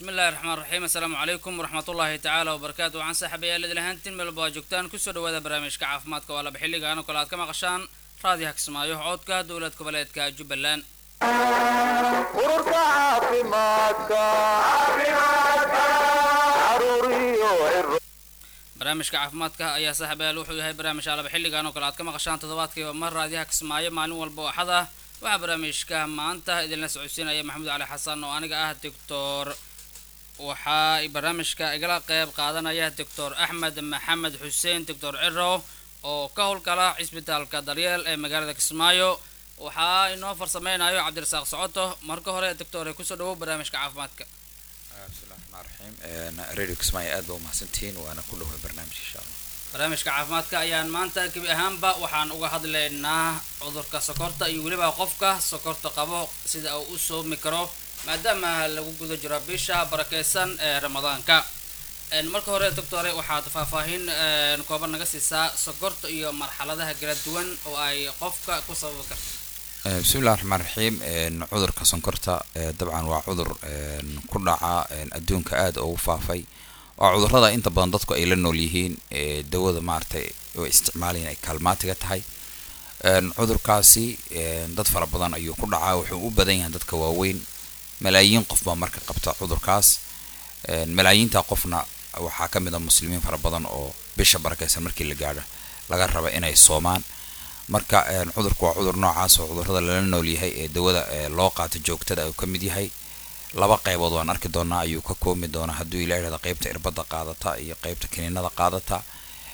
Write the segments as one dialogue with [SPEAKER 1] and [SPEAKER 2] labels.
[SPEAKER 1] bismi illahi raxmaan raxiim assalaamu calaykum waraxmatullaahi tacaala wabarakaatu waxaan saaxiibayaal idil ahaantiin meelba waa joogtaan kusoo dhawaada barnaamijka caafimaadka waa laba xilligaan oo kale aad ka maqashaan raadiyaha kismaayo codka dowlad goboleedka jubbaland
[SPEAKER 2] ururka caafimaadka caruur iyo ciro
[SPEAKER 1] barnaamijka caafimaadka ayaa saaxiibayaal wuxuu yahay barnaamij aa laba xilligaan oo kale aad ka maqashaan toddobaadkiiba mar raadiyaha kismaayo maalin walba oo axad ah waxaa barnaamijka maanta idinla socodsiinaya maxamuud cali xasan oo aniga ah doctor waxaa barnaamijka igala qeyb qaadanaya doctor axmed maxamed xuseen doctor ciro oo ka howlgala cisbitaalka daryeel ee magaalada kismaayo waxaa inoo farsameynayo cabdirasaaq socoto marka hore doctor kusoo dhawow barnaamijka caafimaadka
[SPEAKER 3] bismillahi raxmaan raxiim radio kismaayo aad baa umahadsantihiin waana ku dhoway barnaamij insha allah
[SPEAKER 1] barnaamijka caafimaadka ayaan maanta gebi ahaanba waxaan uga hadlaynaa cudurka sokorta iyo weliba qofka sokorta qabo sida uu u soomi karo maadaama lagu guda jiro bisha barakeysan ee ramadaanka marka hore doctore waxaad faahfaahin kooban naga siisaa sokorta iyo marxaladaha kala duwan oo ay qofka ku sababi karto
[SPEAKER 3] bismillahi raxmaan raxiim cudurka sonkorta dabcan waa cudur ku dhaca adduunka aada ugu faafay waa cudurada inta badan dadku ay la nool yihiin dawada maaragtay oo isticmaalayan ay kaalmaatiga tahay cudurkaasi dad fara badan ayuu ku dhacaa wuxuu u badan yahay dadka waaweyn malaayiin qof baa marka qabta cudurkaas malaayiinta qofna waxaa ka mid a muslimiin fara badan oo bisha barakeysan markii la gaadho laga raba inay soomaan marka cudurku waa cudur noocaas oo cudurada lala nool yahay ee dawada loo qaato joogtada uu ka mid yahay laba qaybood waan arki doonaa ayuu ka koomi doonaa hadduu ila yidhahdo qeybta irbada qaadata iyo qeybta kiniinada qaadata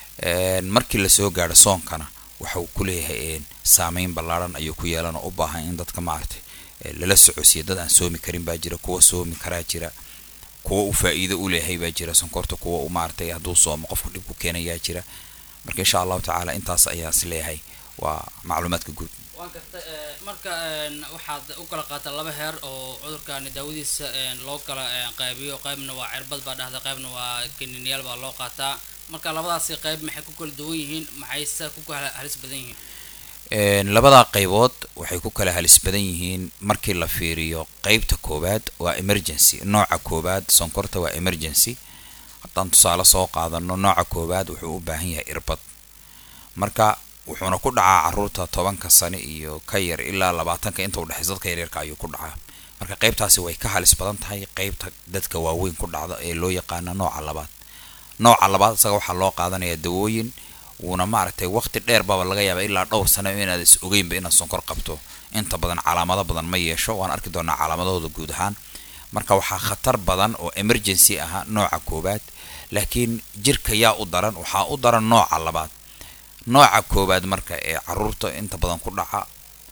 [SPEAKER 3] markii lasoo gaadho soonkana waxauu kuleeyahay saameyn ballaaran ayuu ku yeelan oo u baahan in dadka maaragtay lala socodsiiya dad aan soomi karin baa jira kuwa soomi karaa jira kuwa u faa-iido u leeyahay baa jira sonkorta kuwa u maaragtay hadduu soomo qofku dhib ku keenayaa jira marka insha allahu tacaala intaas ayaa is leeyahay waa macluumaadka guud
[SPEAKER 1] waan karta marka waxaad u kala qaataa laba heer oo cudurkani daawadiisa loo kala qaybiyo qaybna waa cirbad baa dhahda qaybna waa kaniiniyaal baa loo qaataa marka labadaasi qayb maxay ku kala duwan yihiin maxayse ku kala halis badan yihiin
[SPEAKER 3] labadaa qaybood waxay ku kala halis badan yihiin markii la fiiriyo qeybta koowaad waa emergency nooca koowaad sonkorta waa emergency haddaan tusaale soo qaadano nooca koowaad wuxuu u baahan yahay irbad marka wuxuuna ku dhacaa caruurta tobanka sane iyo ka yar ilaa labaatanka inta udhexaysa dadka yaryarka ayuu ku dhacaa marka qeybtaasi way ka halis badan tahay qeybta dadka waaweyn ku dhacda ee loo yaqaana nooca labaad nooca labaad isaga waxaa loo qaadanaya dawooyin wuuna maaragtay waqti dheer baaba laga yaaba ilaa dhowr sano inaad is ogeynba inaad sonkor qabto inta badan calaamado badan ma yeesho waan arki doonaa calaamadahooda guud ahaan marka waxaa khatar badan oo emergency aha nooca koowaad laakiin jirka yaa u daran waxaa u daran nooca labaad nooca koowaad marka ee caruurta inta badan ku dhaca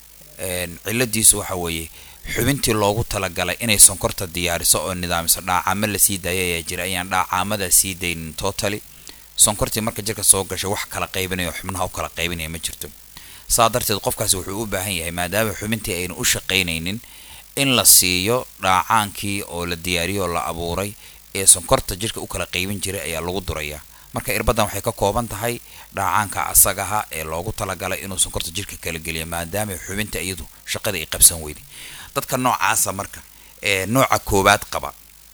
[SPEAKER 3] ciladiisu waxa weeye xubintii loogu talagalay inay sonkorta diyaariso oo nidaamiso dhaacamo lasii daaya ayaa jira ayaan dhaacamada sii daynin totally sonkortii marka jirka soo gashay wax kala qaybinaya xubnaha u kala qaybinaya ma jirto saa darteed qofkaasi wuxuu u baahan yahay maadaama xubintii aynu u shaqaynaynin in la siiyo dhaacaankii oo la diyaariyo oo la abuuray ee sonkorta jirka u kala qaybin jiray ayaa lagu durayaa marka irbadan waxay ka kooban tahay dhaacaanka asagaha ee loogu talagalay inuu sonkorta jirka kala geliyo maadaama xubinta iyadu shaqadii ay qabsan weyday dadka noocaasa marka ee nooca koowaad qaba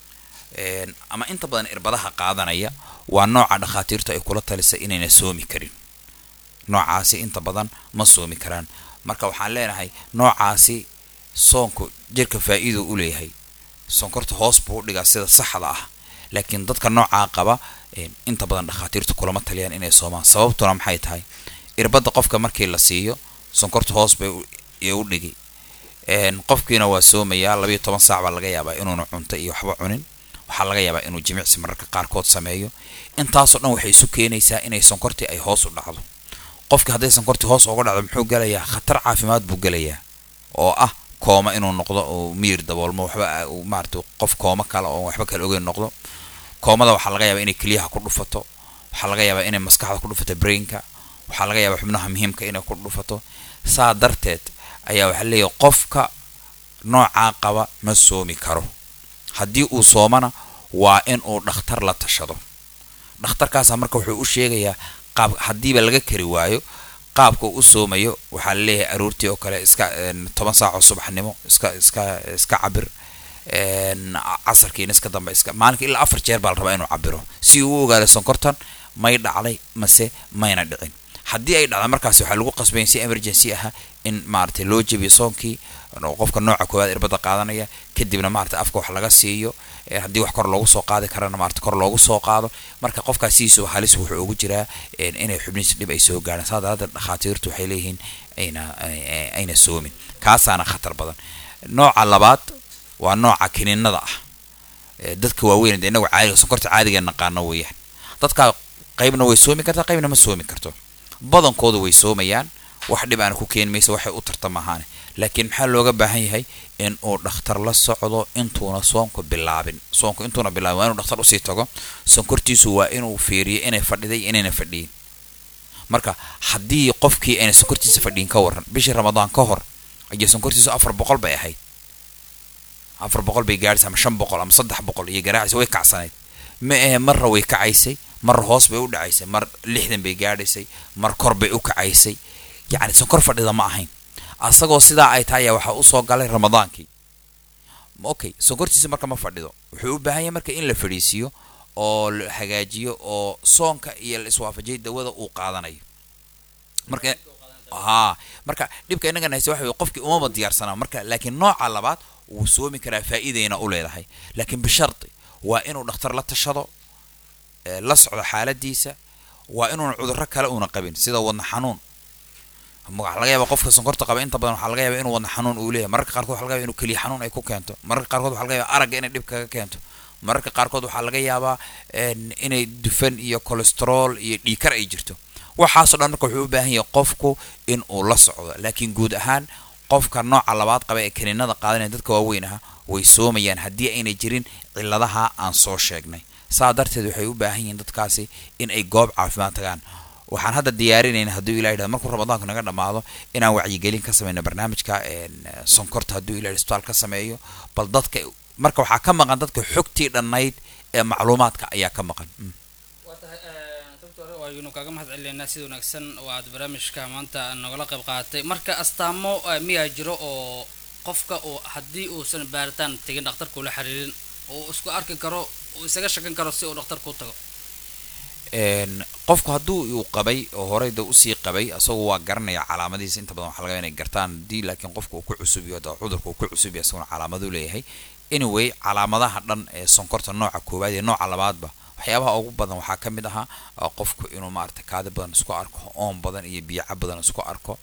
[SPEAKER 3] ama inta badan irbadaha qaadanaya waa nooca dhakhaatiirtu ay kula talisa inayna soomi karin noocaasi inta badan ma soomi karaan marka waxaan leenahay noocaasi soonku jirka faa-iido u leeyahay sonkorta hoos buu u dhigaa sida saxda ah laakiin dadka noocaa qaba inta badan dhakhaatiirtu kulama taliyaan inay soomaan sababtuna maxay tahay irbadda qofka markii la siiyo sonkorta hoos bay u dhigi qofkiina waa soomayaa labayo toban saac baa laga yaabaa inuuna cunto iyo waxba cunin waxaa laga yaabaa inuu jimicsi mararka qaarkood sameeyo intaasoo dhan waxay isu keenaysaa inay sonkortii ay hoos u dhacdo qofki hadday sonkortii hoos uga dhacdo muxuu gelayaa khatar caafimaad buu gelayaa oo ah kooma inuu noqdo oo miyir daboolmo waxba maarata qof kooma kale oo waxba kale ogeyn noqdo koomada waxaa laga yaabaa inay keliyaha ku dhufato waxaa laga yaabaa inay maskaxda ku dhufato brainka waxaa laga yaabaa xubnaha muhiimka inay ku dhufato saa darteed ayaa waxaa leeyahay qofka noocaa qaba ma soomi karo haddii uu soomana waa in uu dhakhtar la tashado dhakhtarkaasa marka wuxuu u sheegayaa qaab haddiiba laga kari waayo qaabka uu u soomayo waxaa laleeyahay aroortii oo kale iska toban saac oo subaxnimo iska iska iska cabir een, casarkiina iska dambe iska maalinka ilaa afar jeer baa la rabaa inuu cabiro si uu u ogaado sonkortan may dhacday mase mayna dhicin haddii ay dhacda markaas waxaa lagu qasbaya si emergency aha in maaragtay loo jebiyo soonkii oo qofka nooca koowaad irbada qaadanaya kadibna maaragtay afka wax laga siiyo ee haddii wax kor loogu soo qaadi karana maaragtay kor loogu soo qaado marka qofkaas sidiisuba halis wuxuu ugu jiraa een, inay xubnihiisa dhib ay soo gaaraan saa daraadeed dhakhaatiirtu waxay leeyihiin ayna ay- ayna soomin kaasaana khatar badan nooca labaad waa nooca kiniinada ah ee dadka waaweyn dee inagu caadiga sonkorta caadiga naqaano weeyaan dadka qaybna way soomi kartaa qaybna ma soomi karto badankooda way soomayaan wax dhib aana ku keeni maysa waxay u tarta maahaane laakiin maxaa looga baahan yahay in uu dhakhtar la socdo intuuna soonku bilaabin soonku intuuna bilaabin waa inuu dhakhtar usii tago sonkortiisu waa inuu fiiriyo inay fadhiday inayna fadhiyin marka haddii qofkii ayna sonkortiisa fadhiyin ka waran bishii ramadaan ka hor ayay sonkortiisu afar boqol bay ahayd afar boqol bay gaadhaysa ama shan boqol ama saddex boqol iyo garaacaysa way kacsanayd ma ahe marra way kacaysay marra hoos bay u dhacaysay mar lixdan bay gaadhaysay mar kor bay u kacaysay yacni sonkor fadhida ma ahayn asagoo sidaa ay tahay ayaa waxaa usoo galay ramadaankii okay sonkortiisa marka ma fadhido wuxuu u baahan yahay marka in la fadhiisiiyo oo la hagaajiyo oo soonka iyo la iswaafajiyay dawada uu qaadanayo marka haa marka dhibka innagan hayse waxa weye qofkii umaba diyaarsanaa marka laakiin nooca labaad wuu soomi karaa faa'iidayna u leedahay laakiin bishardi waa inuu dhakhtar la tashado ee la socdo xaaladiisa waa inuuna cudurro kale uuna qabin sida wadna xanuun waxaa laga yaaba qofka sonkorta qaba inta badan waxaa laga yaaba inuu wadna xanuun uu leeyahay mararka qaarkood waxaa laga yaaba inuu keliya xanuun ay ku keento mararka qaarkood waxaa laga yaaba aragga inay dhib kaga keento mararka qaarkood waxaa laga yaabaa een, inay dufan iyo cholesterol iyo dhiikar ay jirto waxaasoo dhan marka wuxuu u baahan yahay qofku in uu la socdo laakiin guud ahaan qofka nooca labaad qaba ee kaniinada qaadanaya dadka waaweyn aha way soomayaan haddii aynay jirin cilladaha aan soo sheegnay saa darteed waxay u baahan yihiin dadkaasi in ay goob caafimaad tagaan waxaan hadda diyaarinayna hadduu ilah yidhahdo markuu ramadaanku naga dhammaado inaan wacyigelin ka sameyno barnaamijka een, sonkorta hadduu ilah isbitaal ka sameeyo bal dadka marka waxaa ka maqan dadka xogtii dhannayd ee macluumaadka ayaa ka maqan Mm.
[SPEAKER 1] waa tahay doctor waaynu kaaga mahad celineynaa sida wanaagsan oo aad barnaamijka maanta nogala qayb qaadatay marka astaamo eh, miyaa jiro oo qofka uu haddii uusan baaritaan tegin dhakhtarka ula xiriirin oo uu isku arki karo uu isaga shakan karo si uu dhakhtarku u tago
[SPEAKER 3] een qofku hadduu uu qabay oo horeyda usii qabay asagu waa garanaya calaamadihiisa inta badan waxaa laga yaaba inay gartaan haddii laakiin qofku uu ku cusub yaho hadda cudurka uu ku cusub yahay isaguna calaamadu leeyahay anyway calaamadaha dhan ee sonkorta nooca koowaad iyo nooca labaadba waxyaabaha ugu badan waxaa ka mid ahaa uh, qofku inuu maaragtay kaadi badan isku arko oon badan iyo biyaca badan isku arko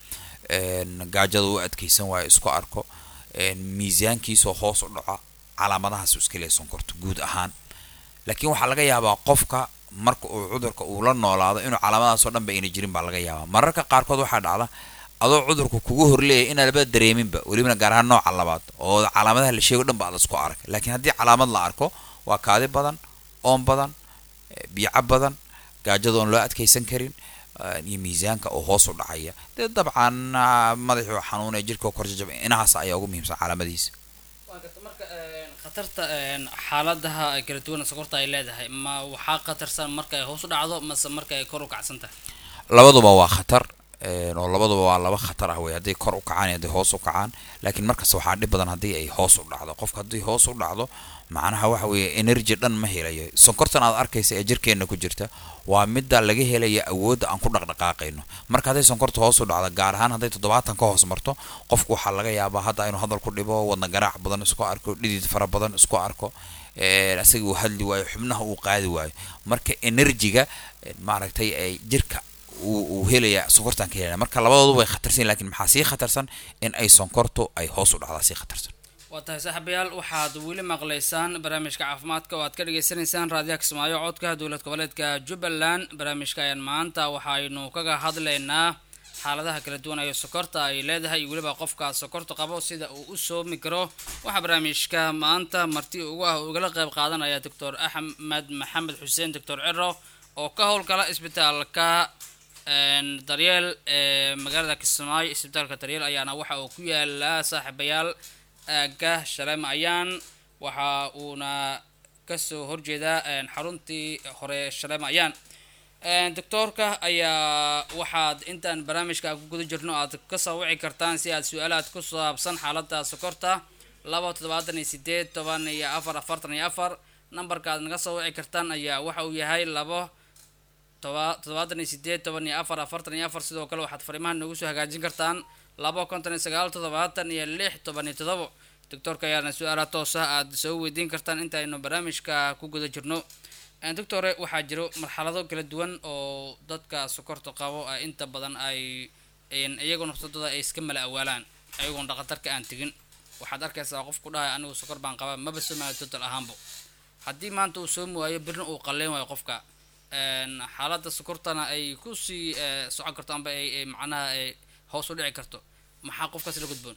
[SPEAKER 3] een gaajada u adkeysan waayo isku arko een miisaankiisoo hoos u dhaco calaamadahaas iska leeyahay sonkorta guud ahaan laakiin waxaa laga yaabaa qofka marka uu cudurka uu la noolaado inuu calaamadaasoo dhan ba ayna jirin baa laga yaabaa mararka qaarkood waxaa dhacda adoo cudurka kugu horleeya inaan labada dareeminba welibana gaar ahaan nooca labaad oo calaamadaha la sheego dhan ba aad isku arag laakiin haddii calaamad la arko waa kaadi badan oon badan eh, biyaca badan gaajada oon loo adkeysan karin eh, iyo miisaanka oo hoos u dhacaya dee dabcan ah, madaxii oo xanuunaya jirka oo korjajaba inahaas ayaa ugu muhiimsan calaamadihiisa
[SPEAKER 1] waa garta marka een, khatarta een, xaaladaha ay kala duwan sokorta ay leedahay ma waxaa khatarsan marka ay hoos u dhacdo mase marka ay kor u kacsan tahay
[SPEAKER 3] labaduba waa khatar een, oo labaduba waa laba khatar ah wey hadday kor u kacaan iyo hadday hoos u kacaan laakiin markasta waxaa dhib badan haddii ay hoos u dhacdo qofka haddii hoos u dhacdo macnaha waxa weeye energy dhan ma helayo sonkortan aad arkaysa ee jirkeenna ku jirta waa midda laga helaya awoodda aan ku dhaqdhaqaaqayno marka hadday sonkorta hoos u dhacdo gaar ahaan hadday toddobaatan ka hoos marto qofku waxaa laga yaabaa hadda inuu hadal ku dhibo wadna garaac badan isku arko dhidid fara badan isku arko een, asaga uu hadli waayo xubnaha uu qaadi waayo marka enerjiga een, maaragtay ay jirka uu uu helaya sonkortan ka helaya marka labadoodu way khatarsan yihiin, laakiin maxaa sii khatarsan in ay sonkortu ay hoos u dhacdaa sii khatarsan
[SPEAKER 1] waa tahay saaxiibayaal waxaad weli maqlaysaan barnaamijka caafimaadka oo aad ka dhagaysanaysaan raadiyaha kismaayo codka dowlad goboleedka jubbaland barnaamijka ayaan maanta waxaynu kaga hadlaynaa xaaladaha kala duwan ee sokorta ay leedahay iyo weliba qofka sokorta qabo sida uu u soomi karo waxaa barnaamijka maanta marti ugu ah ugala qayb qaadanaya doctor axmed maxamed xuseen doctor ciro oo ka howlgala isbitaalka een, daryeel ee magaalada kismaayo isbitaalka daryeel ayaana waxa uu ku yaalaa saaxiibayaal aagga shaleem ayaan waxa uuna kasoo horjeedaa een, xaruntii hore shaleem ayaan Een, doctoorka ayaa waxaad intaan barnaamijka ku guda jirno aad ka soo wici kartaan si aad su-aalaad ku saabsan xaaladda sokorta laba toddobaatan iyo sideed toban iyo afar afartan iyo afar nambarka aad naga soo wici kartaan ayaa waxa uu yahay labo toba toddobaatan iyo sideed toban iyo afar afartan iyo afar sidoo kale waxaad fariimaha noogu soo hagaajin kartaan labo konton iyo sagaal toddobaatan iyo lix toban iyo toddobo doctorka ayaana su-aala toos ah aada soo weydiin kartaan intaaynu barnaamijka ku guda jirno doctore waxaa jiro marxalado kala duwan oo dadka sokorta qabo a inta badan ay iyagoo naftadooda ay iska mala awaalaan ayagoon dhaqatarka aan tegin waxaad arkaysaa qof ku dhahay anigu sokor baan qabaa maba soomaayo total ahaanbo haddii maanta uu soomi waayo birna uu qalleyn waayo qofka xaaladda sokortana ay kusii socon karto amba ay macnaha ay hoos u dhici karto maxaa qofkaas la gudboon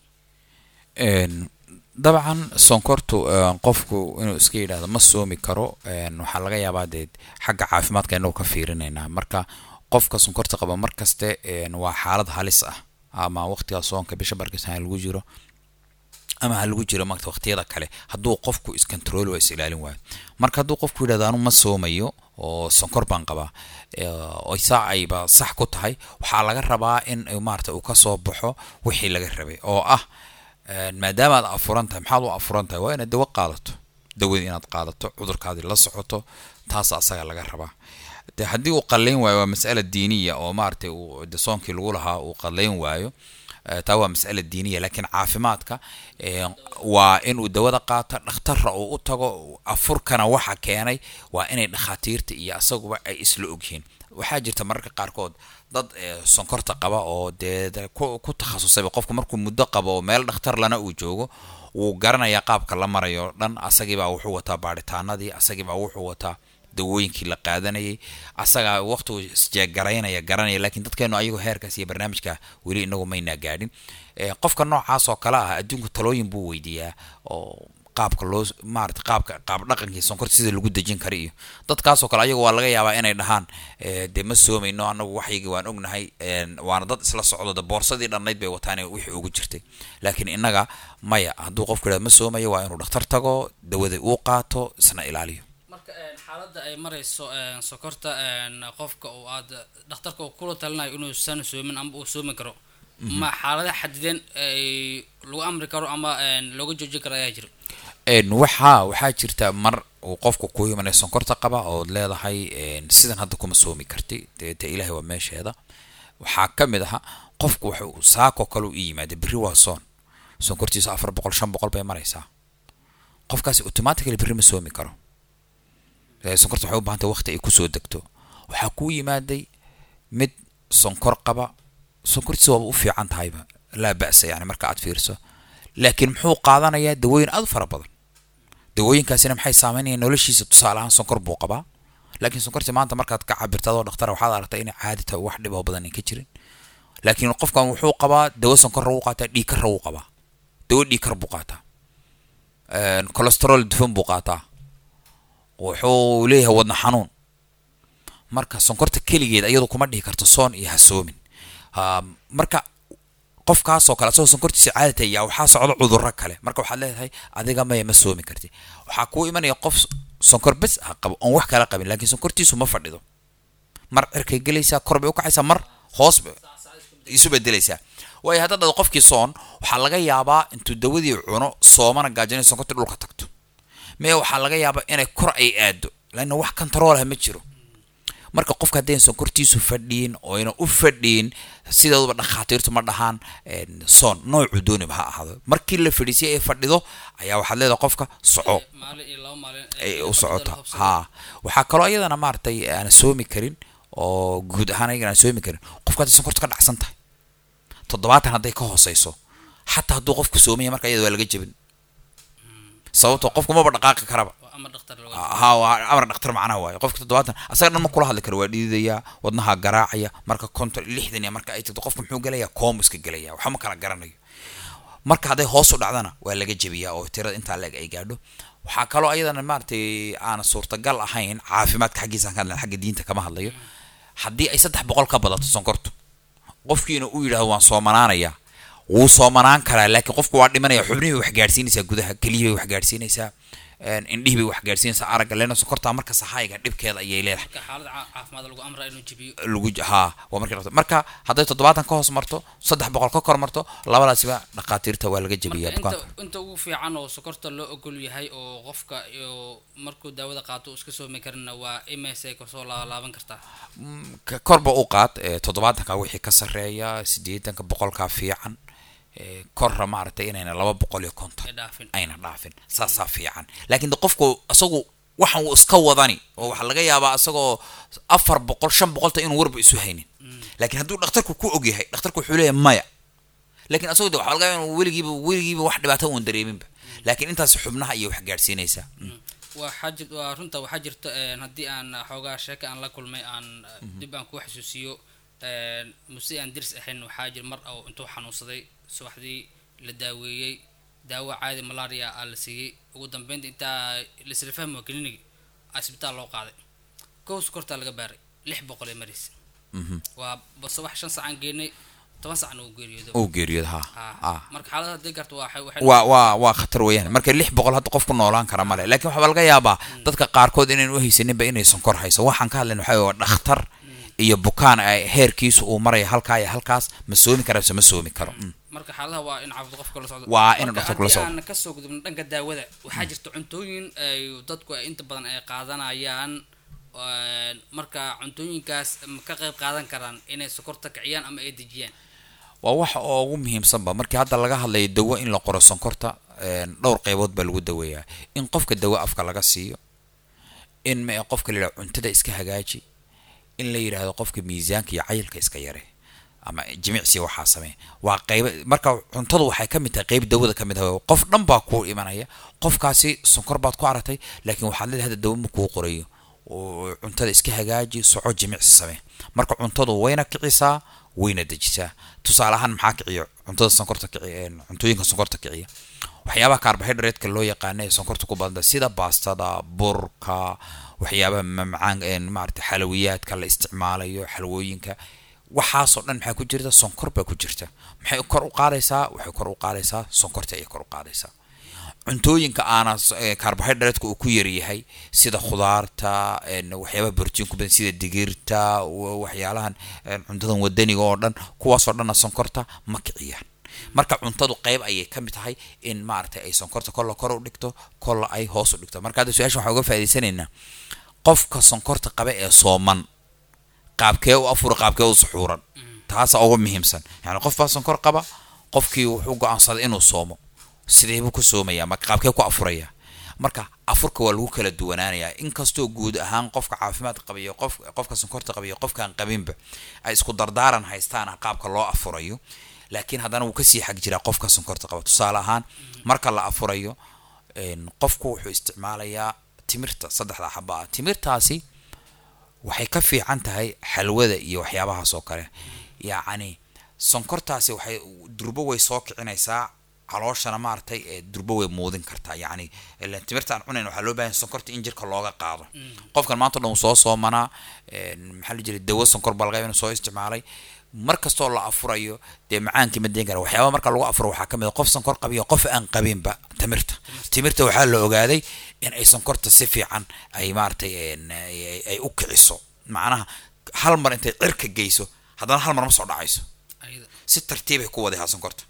[SPEAKER 3] dabcan sonkortu qofku inuu iska yidhaahdo ma soomi karo waxaa laga yaabaa dee xagga caafimaadka inagu ka fiirinaynaa marka qofka sonkorta qaba markaste waa xaalad halis ah ama waqtiga soonka bisha barkis ha lagu jiro ama ha lagu jiro maata waqtiyada kale hadduu qofku iscontrol waa is ilaalin waayo marka hadduu qofku yidhahdo anu ma soomayo oo sonkor baan qabaa oo saa ayba sax ku tahay waxaa laga rabaa in maarata uu kasoo baxo wixii laga rabay oo ah maadaama aad afuran tahay maxaad u afuran tahay waa inaad dawo qaadato dawadii inaad qaadato cudurkaadii la socoto taas asaga laga rabaa de haddii uu qalayn waayo waa mas'ala diiniya oo maaragtay uu de soonkii lagu lahaa uu qalayn waayo taa waa mas'ala diiniya laakiin caafimaadka waa inuu dawada qaato dhakhtarra uu u tago afurkana waxa keenay waa inay dhakhaatiirta iyo asaguba ay isla ogyihiin waxaa jirta mararka qaarkood dad sonkorta qaba oo dee ku takhasusayba qofku markuu muddo qabo oo meel dhakhtar lana uu joogo wuu garanayaa qaabka la marayo dhan asagiibaa wuxuu wataa baaritaanadii asagiibaa wuxuu wataa dawooyinkii la qaadanayay asagaa waqtigu isjeegaraynaya garanaya lakiin dadkeenu ayagoo heerkaas iyo barnaamijka weli inagu maynaa gaadhin qofka noocaas oo kale ah adduunku talooyin buu weydiiyaa oo qaabka loo maarata qaabka qaab dhaqankii sonkorta sida lagu dejin kara iyo dadkaasoo kale ayagu waa laga yaabaa inay dhahaan dee ma soomayno anagu waxyigi waan ognahay waana dad isla socdo de boorsadii dhannayd bay wataan wixii ugu jirtay laakiin innaga maya hadduu qofku yidhahdo ma soomayo waa inuu dhakhtar tago dawada uu qaato isna ilaaliyo
[SPEAKER 1] marka xaaladda ay marayso sokorta qofka oo aad dhakhtarka uu kula talinayo inuusan soomin ama uu soomi karo ma xaaladaha xadideen ay lagu amri karo ama looga joojin karo ayaa jira
[SPEAKER 3] waxaa waxaa jirta mar uu qofku ku imanaya sonkorta qaba ood leedahay sidan hadda kuma soomi karti dee dee ilaahay waa meesheeda waxaa ka mid aha qofku wuxuu saakoo kale u yimaada berri waa soon sonkortiisa afar boqol shan boqol bay maraysaa qofkaasi automatically berri ma soomi karo sonkorta waxay u bahantay waqti ay kusoo degto waxaa kuu yimaaday mid sonkor qaba sonkortiisa waaba u fiican tahayba laa ba'sa yani marka aad fiirso laakiin muxuu qaadanayaa dawooyin aad u fara badan dawooyinkaasina maxay saameynayaan noloshiisa tusaale ahaan sonkor buu qabaa laakiin sonkorti maanta markaad ka cabirta adoo dhakhtar waxaad aragtaa inay caadi tahay wax dhiboo badan ka jirin laakiin qofkan wuxuu qabaa dawo sonkorra wuu qaataa dhiigkarra wuu qabaa dawo dhiigkar buu qaataa colesterol dufan buu qaataa wuxuu leeyahay wadna xanuun marka sonkorta keligeed iyadu kuma dhihi karto soon iyo hasoomin marka qofkaasoo kale asagoo sonkortiisa caadata yaa waxaa socdo cudurro kale marka waxaad leedahay adiga maya ma soomi karti waxaa kuu imanaya qof sonkor bes ah qabo oon wax kala qabin laakiin sonkortiisu ma fadhido mar cirkay gelaysaa kor bay ukacaysaa mar hoos isu bedelaysaa waayo hadda dhado qofkii soon waxaa laga yaabaa intuu dawadii cuno soomana gaajinay sonkortii dhulka tagto mee waxaa laga yaabaa inay kor ay aado laanna wax controlha ma jiro marka qofka haddayn sonkortiisu fadhiin oyna u fadhiin sidooduba dhakhaatiirtu ma dhahaan soon noocuu dooniba ha ahaado markii la fadhiisiyay ay fadhido ayaa waxaad leedahay qofka soco ay u socoto ha waxaa kaloo iyadana maaragtay aan soomi karin oo guud ahaan ayagan aan soomi karin qofka hadday sonkorta ka dhacsan tahay toddobaatan hadday ka hooseyso xataa hadduu qofku soomaya marka iyada waa laga jebin sababto qofku maba dhaqaaqi karaba ha amar dhaktar macnaha waayo qofka toddobaatan asaga dhan ma kula hadli karo waa dhididayaa wadnaha garaacaya marka konton lixdan marka ay tagto qofka muxuu gelayaa koomu iska gelaya waxba ma kala garanayo marka hadday hoos u dhacdana waa laga jebiyaa oo tirada intaa leeg ay gaadho waxaa kaloo ayadana maaragtay aan suurtagal ahayn caafimaadka xaggiisaan ka hadlan xagga diinta kama hadlayo haddii ay saddex boqol ka badato sonkortu qofkiina uu yidhahdo waan soomanaanayaa wuu soomanaan karaa laakiin qofku waa dhimanaya xubnihii wax gaadhsiinaysaa gudaha keliyihii wax gaadhsiinaysaa een, indhihii bay wax gaadhsiinaysaa aragga leena sonkorta marka sahayga dhibkeeda ayay leedahay
[SPEAKER 1] marka xaalad ca- caafimaad lagu amraa inuu jibiyo
[SPEAKER 3] lagu j- haa waa markii la qabto. marka hadday toddobaatan ka hoos marto saddex boqol ka kor marto labadaasiba dhakhaatiirta waa laga jabiyaa
[SPEAKER 1] marka
[SPEAKER 3] bukaanka
[SPEAKER 1] inta inta ugu fiican oo sokorta loo ogol yahay oo qofka iyo markuu daawada qaato uu iska soomi karina waa ms ay kasoo laalaaban kartaa
[SPEAKER 3] ka- korba u qaad ee, toddobaatanka wixii ka sarreeya siddeetanka boqolkaa fiican ee, korra maaragtay inayna laba boqol iyo konton
[SPEAKER 1] ee dhaafin
[SPEAKER 3] ayna dhaafin saasaa fiican laakiin de qofku isagu waxan uu iska wadani oo waxaa laga yaabaa isagoo afar boqol shan boqolta inuu warba isu haynin laakiin hadduu dhakhtarku ku ogyahay dhakhtarku wuxuu leeyahay maya laakiin asagoo de waxaa laga yaabaa inuu weligiiba weligiiba wax dhibaato uun dareeminba laakiin intaas xubnaha iyo wax gaadhsiinaysaa
[SPEAKER 1] waxaa jir waa runta waxaa jirta een, haddii aan xoogaa sheeka aan la kulmay aan dib aan ku xasuusiyo een, muse aan dirs ahayn waxaa jir mar oo intuu xanuunsaday subaxdii la daaweeyey daawo caadi malaria aa la siiyey ugu dambeynta intaa laisla fahmi waa klinig isbitaal loo qaaday kow sokortaa laga baaray lix boqol ee maris waa base wax shan sacaan geenay toban sacna uu geeriyoodo
[SPEAKER 3] uu geeriyooda ha
[SPEAKER 1] Ah,
[SPEAKER 3] ah
[SPEAKER 1] marka xaalada haddii garto waa waxay
[SPEAKER 3] waa waa waa khatar weeyaan marka lix boqol hadda qof ku noolaan kara male laakiin waxaa laga yaabaa dadka qaarkood inayn u haysaninba inay sonkor hayso waxaan ka hadlayna waxaa waa dhakhtar iyo bukaan ay heerkiisu uu maraya halkaa iyo halkaas ma soomi kara mise ma soomi karo Mm.
[SPEAKER 1] marka xaaladaha waa in caafimaad qofka la socdo
[SPEAKER 3] Waa in
[SPEAKER 1] Marka
[SPEAKER 3] dhakhtarku la
[SPEAKER 1] haddii
[SPEAKER 3] socdo.
[SPEAKER 1] aan kasoo gudubno dhanka daawada waxaa jirta cuntooyin ay dadku ay inta badan ay qaadanayaan een, marka cuntooyinkaas ma ka qayb qaadan karaan inay sokorta kiciyaan ama ay dejiyaan
[SPEAKER 3] waa waxa ugu muhiimsanba markii hadda laga hadlayo dawo in la qoro sonkorta een, dhowr qaybood baa lagu daweeyaa in qofka dawo afka laga siiyo in ma qofka la yidhahdo cuntada iska hagaaji in la yidhaahdo qofka miisaanka iyo cayilka iska yare ama jimicsi waxaa samee waa qayba marka cuntadu waxay ka mid tahay qayb dawada ka mid ah qof dhan baa kuu imanaya qofkaasi sonkor baad ku aragtay laakiin waxaad leedahay hadda dawo ma kuu qorayo oo cuntada iska hagaaji soco jimicsi samee marka cuntadu wayna kicisaa wayna dejisaa tusaale ahaan maxaa kiciyo cuntada sonkorta kiciya een, cuntooyinka sonkorta kiciya waxyaabaha carbohydrate-ka loo yaqaana ee sonkorta ku badanta sida baastada burka waxyaabaha mamacaan een, maarata xalawiyaadka la isticmaalayo xalwooyinka waxaasoo dhan maxaa ku jirta sonkor baa ku jirta maxay kor u qaadaysaa waxay kor u qaadaysaa sonkorta ayay kor u qaadaysaa cuntooyinka aana s- ee, carbohydrate-ka uu ku yaryahay sida khudaarta een, waxyaabaha borotiin ku badan sida digirta wa- waxyaalahan een, cuntadan wadaniga oo dhan kuwaasoo dhanna sonkorta ma kiciyaan marka cuntadu qayb ayay ka mid tahay in maaragtay ay sonkorta kolla kor u dhigto kolla ay hoos u dhigto marka hadda su-aasha waxaan uga faa'idaysanaynaa qofka sonkorta qaba ee sooman qaabkee u afura qaabkee u suxuuran taasa ugu muhiimsan yani qof baa sonkor qaba qofkii wuxuu go-aansaday inuu soomo sidee buu ku soomaya marka qaabkee ku afuraya marka afurka waa lagu kala duwanaanayaa inkastoo guud ahaan qofka caafimaad qabiyo qof qofka sonkorta qabiyo qofkaan qabinba ay isku dardaaran haystaan qaabka loo afurayo laakiin haddana wuu kasii xag jiraa qofka sonkorta qaba tusaale ahaan marka la afurayo een, qofku wuxuu isticmaalayaa timirta saddexda xaba ah timirtaasi waxay ka fiican tahay xalwada iyo waxyaabahaas oo kale yacni sonkortaasi waxay durbo way soo kicinaysaa calooshana maaragtay ee durbo way muudin kartaa yacni ileen timirta aan cunayn waxaa loo baahan sonkorta in jirka looga qaado qofkan maanta o dhan uu soo soomanaa een, maxaa la jiray dawo sonkor baa laga yaabaa inuu soo isticmaalay mar kastoo la afurayo dee macaankii ma deyn kara waxyaaba marka lagu afuro waxaa ka mid a qof sonkor qabiyo qof aan qabinba timirta timirta waxaa la ogaaday in ay sonkorta si fiican ay maaragtay een, ay ay u kiciso macnaha hal mar intay cirka geyso haddana hal mar ma soo dhacayso
[SPEAKER 1] ayada
[SPEAKER 3] si tartiibay ku wadayaa sonkorta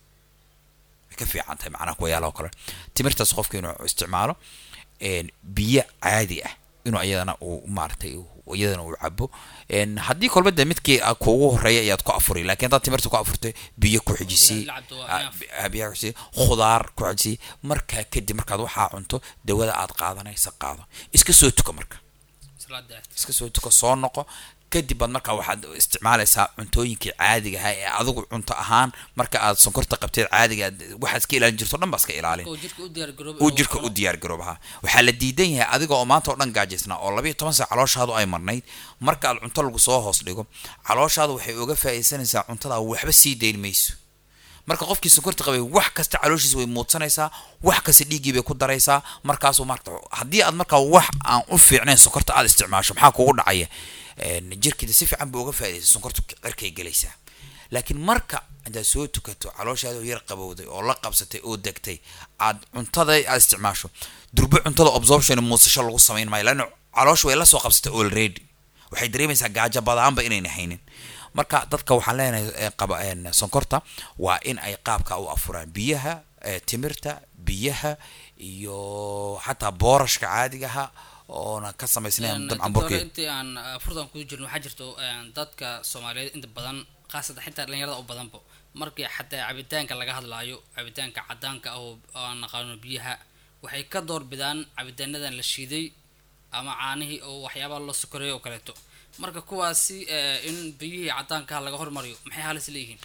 [SPEAKER 3] way ka fiican tahay macnaha kuwayaala oo kale timirtaas qofka inuu isticmaalo een, biyo caadi ah inuu iyadana uu maaragtay uu- iyadana uu cabo een, haddii kolba de midkii a- kuugu horeeya ayaad ku afuri laakiin haddaad timirta ku afurtay biyo ku xijisii
[SPEAKER 1] La cabto waa
[SPEAKER 3] ah,
[SPEAKER 1] enough.
[SPEAKER 3] bi- ah, biyo ku xijisii khudaar ku xijisii markaa kadib markaad waxaa cunto dawada aad qaadanaysa qaado iska soo tuka marka
[SPEAKER 1] salaada
[SPEAKER 3] iska soo tuko soo noqo kadib baad markaa waxaad isticmaalaysaa cuntooyinkii caadiga ahaa ee adigu cunto ahaan marka aad sonkorta qabteed caadiga aad- waxaad iska ilaalin jirto o dhan baa iska ilaalin
[SPEAKER 1] oo jirka u diyaar garooba
[SPEAKER 3] uu jirka u diyaar garoobaha waxaa la diidan yahay adiga oo maanta oo dhan gaajaysnaa oo labayo toban saac calooshaadu ay marnayd marka aad cunto lagu soo hoos dhigo calooshaadu waxay uga faa'iidaysanaysaa cuntada waxba sii dayn mayso marka qofkii sonkorta qabay wax kasta calooshiisa way muudsanaysaa wax kasta dhiiggii bay ku daraysaa markaasuu marka haddii aad markaa wax aan u fiicnayn sonkorta aad isticmaasho maxaa kugu dhacaya Een, jirkeeda si fiican buu uga faa'iidaysa sonkorta cirkay gelaysaa laakiin marka intaad soo tukato calooshaada oo yar qabowday oo la qabsatay oo degtay aad cuntada aad isticmaasho durbo cuntada absorption muusasho lagu samayn maayo laanna caloosha way la soo qabsatay already waxay dareemaysaa gaajo badaanba inayna haynin marka dadka waxaan leenahay ee qaba een, sonkorta waa in ay qaabka u afuraan biyaha ee, timirta biyaha iyo xataa boorashka caadigaha oona ka samaysnayn dabcan
[SPEAKER 1] doctor
[SPEAKER 3] burkii
[SPEAKER 1] intii aan uh, furdan ku jirno waxaa jirto een, dadka soomaaliyeed inta badan khaasatan xitaa dhalinyarada u badanba markii xataa cabitaanka laga hadlaayo cabitaanka cadaanka ah oo aan naqaano biyaha waxay ka door bidaan cabitaanadan la shiiday ama caanihii oo waxyaabaha loo sokoreeyo oo kaleeto marka kuwaasi eh, in biyihii cadaanka laga hormariyo maxay halis leeyihiin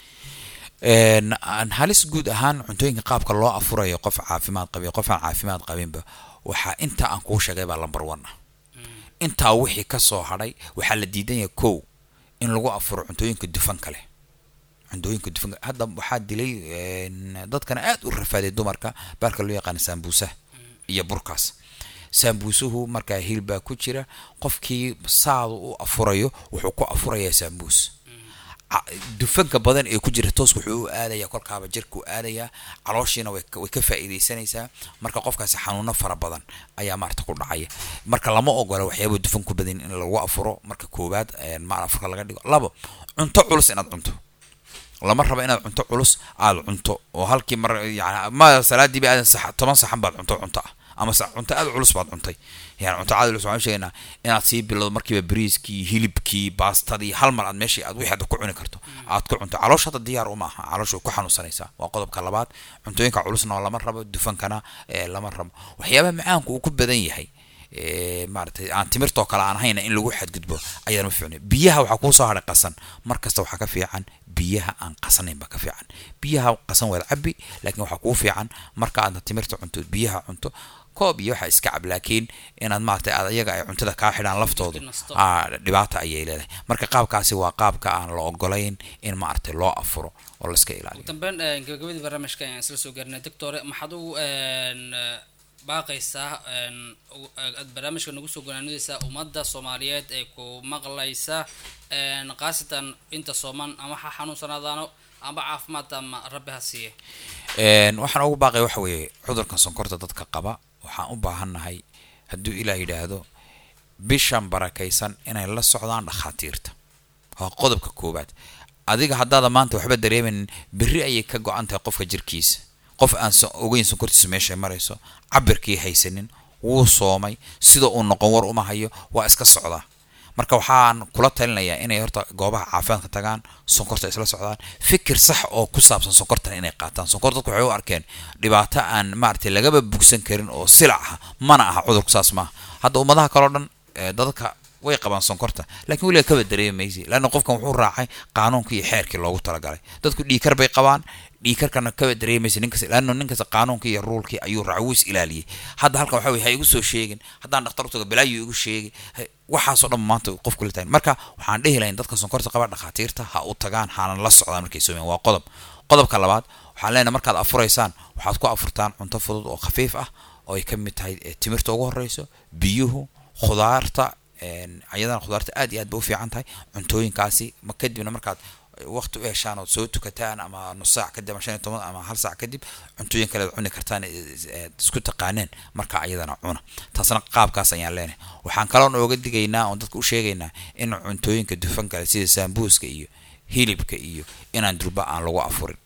[SPEAKER 3] Een, aan halis guud ahaan cuntooyinka qaabka loo afurayo qof caafimaad qabay qof aan caafimaad qabinba waxaa inta aan kuu sheegay baa lambar one ah intaa wixii ka soo hadhay waxaa la diidan yahay kow in lagu afuro cuntooyinka dufanka leh cuntooyinka dufanka hadda waxaa dilay een, dadkana aad u rafaaday dumarka baarka loo yaqaana saambuusaha iyo burkaas saambuusuhu markaa hilbaa ku jira qofkii saadu u afurayo wuxuu ku afurayaa saambuus ca- dufanka badan ee ku jira toos wuxuu u aadayaa kolkaaba jirka u aadayaa calooshiina way ka- way ka faa'iidaysanaysaa marka qofkaasi xanuuno fara badan ayaa maarata ku dhacaya marka lama ogola waxyaaba dufan ku badan in lagu afuro marka koowaad een, ma afurka laga dhigo labo cunto culus inaad cunto lama raba inaad cunto culus aad cunto oo halkii mar yani ma salaadiiba aadan sax toban saxan baad cunto cunto ah ama sa cunto aad culus baad cuntay yani cunto aad culus waxaan sheegaynaa inaad sii bilowdo markiiba bariiskii hilibkii baastadii hal mar aad meeshii aad wixii aad ku cuni karto aad ku cunto caloosh hadda diyaar uma aha caloosh way ku xanuunsanaysaa waa qodobka labaad cuntooyinka culusna oo lama rabo dufankana ee lama rabo waxyaabaha macaanku uu ku badan yahay ee, maaragtay aan timirtoo kale aan hayna in lagu xadgudbo ayaan ma fiicnay biyaha waxaa kuu soo hadhay qasan mar kasta waxaa ka fiican biyaha aan qasanayn baa ka fiican biyaha qasan waad cabi laakiin waxaa kuu fiican marka aadna timirta cunto biyaha cunto koob iyo waxaa iska cab laakiin inaad maaragtay aad ayaga ay cuntada kaa xidhaan laftoodu
[SPEAKER 1] nasto.
[SPEAKER 3] aa dhibaata ayay leedahay marka qaabkaasi waa qaabka aan la ogolayn in maaragtay loo afuro oo layska ilaaliyo
[SPEAKER 1] dambeyn eh, gabagabadii barnaamijka ayaan isla soo gaarnay doctore maxaad ugu een, eh, baaqaysaa een, ugu- eh, aad barnaamijka nagu soo gonaanidaysaa ummadda soomaaliyeed ee ku maqlaysa een, khaasatan inta sooman ama ha xanuunsanaadaano ama caafimaad ama rabbi ha siiye
[SPEAKER 3] Een, waxaan ugu baaqay waxa weeye cudurkan sonkorta dadka qaba waxaan u baahannahay hadduu ilaah yidhaahdo bishan barakaysan inay la socdaan dhakhaatiirta waa qodobka koowaad adiga haddaada maanta waxba dareemaynin berri ayay ka go-an tahay qofka jirkiisa qof aan so- ogeyn sonkortiisa meeshay marayso cabirkii haysanin wuu soomay sida uu noqon war uma hayo waa iska socdaa marka waxaan kula talinayaa inay horta goobaha caafimaadka tagaan sonkorta isla socdaan fikir sax oo ku saabsan sonkortan inay qaataan sonkor dadku waxay u arkeen dhibaato aan maaragtay lagaba bugsan karin oo silac ah mana aha cudurku saas maaha hadda ummadaha kaleo dhan ee, dadka way qabaan sonkorta laakiin weliga kaba dareemi maysi laanna qofkan wuxuu raacay qaanuunkii iyo xeerkii loogu talagalay dadku dhiikar bay qabaan dhiikarkana kaba dareemaysa ninkas laanno ninkasta qaanuunkii iyo ruulkii ayuu raacay wuu is ilaaliyey hadda halkan waxa weye ha igu soo sheegin haddaan dhakhtar u tago balaayu igu sheegi ha- waxaasoo dhan maanta qofku la tahay marka waxaan dhehi lahayn dadka sonkorta qaba dhakhaatiirta ha u tagaan haanan la socdaan markay soomayaan waa qodob qodobka labaad waxaan leenahay markaad afuraysaan waxaad ku afurtaan cunto fudud oo khafiif ah oo ay ka mid tahay eh, timirta ugu horeyso biyuhu khudaarta een, ayadana khudaarta aad iyo aad bay u fiican tahay cuntooyinkaasi ma kadibna markaad waqti u heshaan ood soo tukataan ama nus saac kadib ama shan iyo toban ama hal saac kadib cuntooyin kale aad cuni kartaan ee- ee- aad isku taqaaneen marka ayadana cuna taasna qaabkaas ayaan leenahay waxaan kaloon ooga digaynaa oon dadka u sheegaynaa in cuntooyinka dufan kale sida saambuuska iyo hilibka iyo inaan durba aan lagu afurin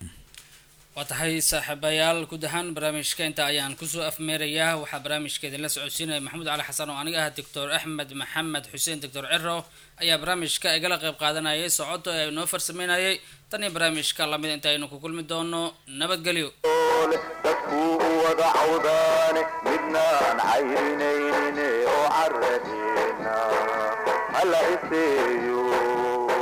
[SPEAKER 1] waa tahay saaxiibayaal guud ahaan barnaamijka inta ayaan kusoo afmeerayaa waxaa barnaamijka idinla socodsiinaya maxamuud cali xasan oo aniga ah doctor axmed maxamed xuseen doctor ciro ayaa barnaamijka igala qayb qaadanayay socoto ee noo farsameynayay tan iyo barnaamijka lamid inta aynu ku kulmi doono nabadgelyo
[SPEAKER 2] leh dadkuu u wada cawdaane midnaan cayrinaynin oo caradeena hala iseeyo